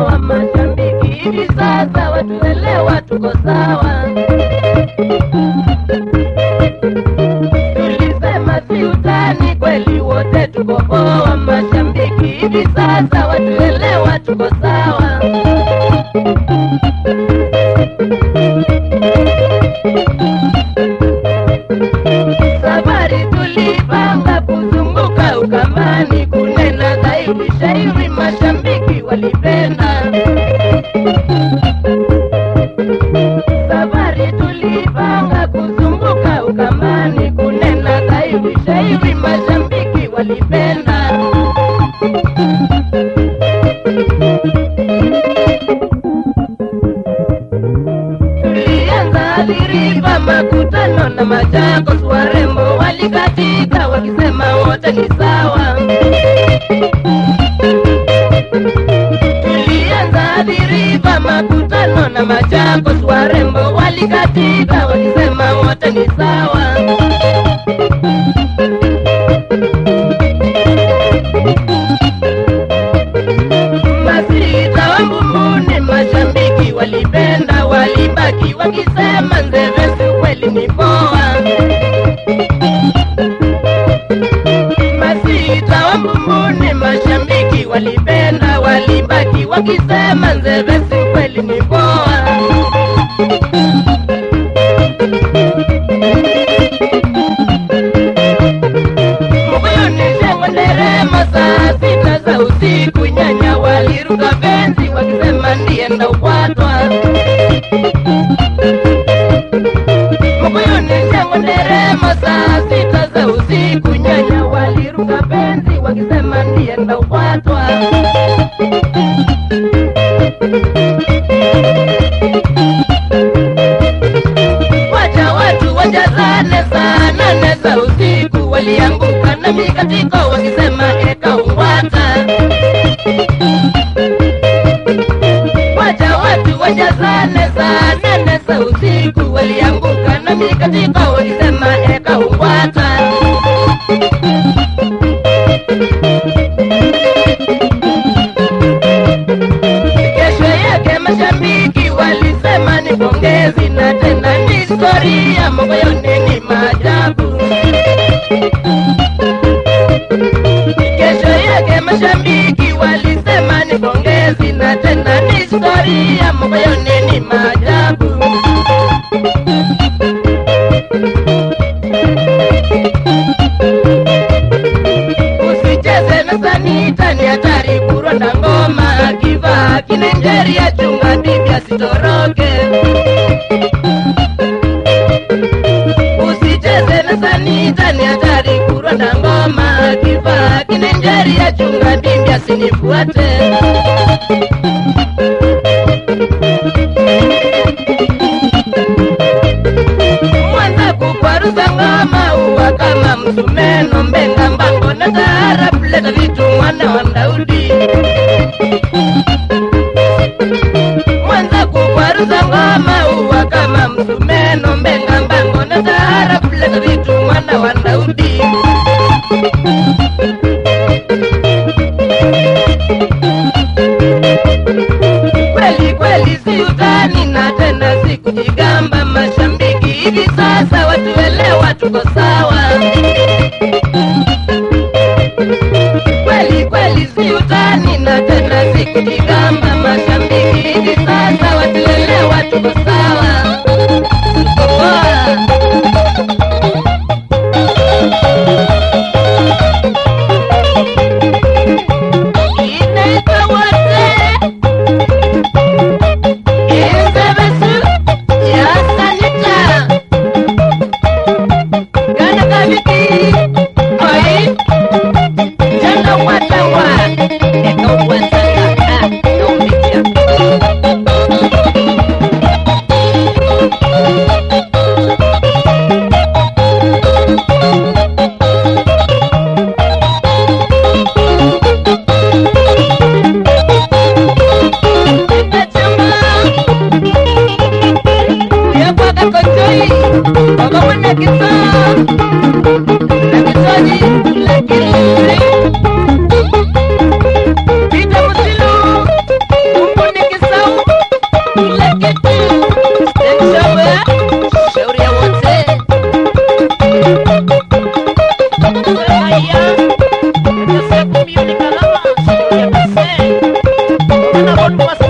kupoa mashabiki hivi sasa watuelewa tuko sawa tulisema si utani kweli wote tuko poa mashabiki hivi sasa watuelewa tuko sawa safari tulipanga kuzunguka ukambani kunena zaidi shairi mashabiki walipenda safari tulipanga kuzunguka ukambani kunena zaidi shairi mashabiki walipenda tulianza adhiriva makutano na Machakos, warembo walikatika wakisema wote ni sawa. Tulianza adhiriva makutano na Machakos, warembo walikatika wakisema wote ni sawa. Masita wa Mbumuni mashabiki walipenda, walibaki wakisema Nzevesi kweli ni poa. Masita wa Mbumuni mashabiki walipenda, walibaki wakisema Nzevesi kweli ni poa. Mkuyuni shangwe nderemo saa sita za usiku, nyanya waliruka benzi wakisema ndiye ndaupatwa. Mkuyuni shangwe nderemo saa sita za usiku, nyanya waliruka benzi wakisema ndiye ndaupatwa. Wacha watu wajazane saa nane za usiku, walianguka na mikatiko wakisema eka ungwata. Wacha watu wajazane saa nane za usiku, walianguka na mikatiko wakisema eka ungwata. Kesho yake mashabiki walisema ni pongezi na tena ni historia, moyoni ni maajabu. Kesho yake mashabiki walisema ni pongezi na tena ni historia, moyoni ni maajabu. Usicheze na sanita, ni hatari kuronda ngoma, akivaa kinenjeria, chunga bibi asitoroke. Usicheze na sanita, ni hatari kuronda ngoma, akivaa kinenjeria, chunga bibi asinifuate. Mwanza kukwaruza ngoma uwa kama msumeno mbenga mbango na taarabu leta vitu mwana wa Daudi Mwanza kukwaruza ngoma uwa kama msumeno mbenga mbango na taarabu leta vitu mwana wa Daudi kweli kweli si utani na tena si kujigamba mashabiki hivi sasa watuelewa tuko sawa kweli kweli si utani na tena si kujigamba mashabiki hivi sasa watuelewa tuko sawa tuko poa inaitwa wote Ezebesu ya sanita Gana kabiki Oi Jana watawa Eka wasanga Ah, naumikia Kachama yakwaka kotoi wakamwana kisa na kisoji lakini pita musilu umbo John Mawasa